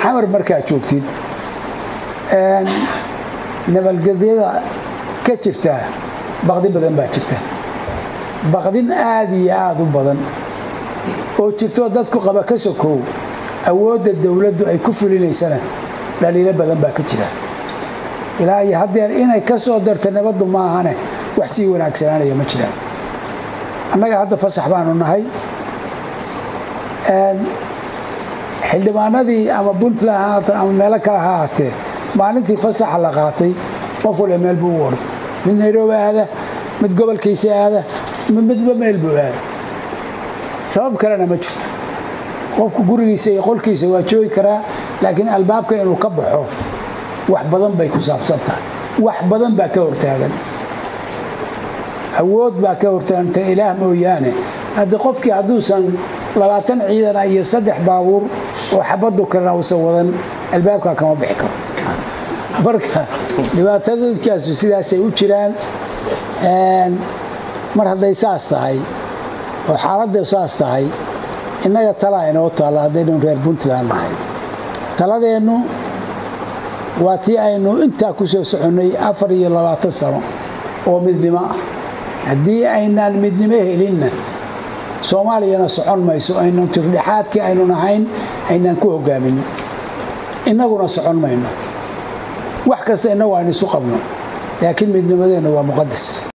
xamar markaa joogtid nabadgelyada ka jirta baqdin badan baa jirta baqdin aada iyo aada u badan oo jirtoo dadku qaba ka sokow awoodda dowladdu ay ku fulinaysana dhaliilo badan baa ka jira ilaa iyo haddeer inay ka soo darto nabaddu maahane wax sii wanaagsanaanaya ma jiraan annaga hadda fasax baanu nahay xildhibaanadii ama puntland haata ama meelo kale ha ahaatee maalintii fasaxa la qaatay qof waliba meel buu u ordo mid nairobi aada mid gobolkiisa aada mid midba meel buu aada sabab kalena ma jirto qofku gurigiisa iyo qolkiisa waa joogi karaa laakiin albaabka inuu ka baxo wax badan bay ku saabsan tahay wax badan baa ka hortaagan awood baa ka hortaaganta ilaah mooyaane haddii qofkii hadduusan labaatan ciidana iyo saddex baabuur oo xabadu kalena uusan wadan albaabkaa kama bixi karo marka dhibaatadoonkaasu sidaasay u jiraan mar hadday saas tahay oo xaaladda saas tahay innaga talaa inoo taalla haddaynu reer puntland nahay taladeennu waa tii aynu intaa ku soo soconnay afar iyo labaatan sano oo midnimo ah haddii aynaan midnimo helinna soomaaliyana socon mayso aynan tirdhexaadkii aynu nahayn aynaan ku hogaamin innaguna socon mayno wax kasta innagu aynu isu qabno laakiin midnimadeenna waa muqadas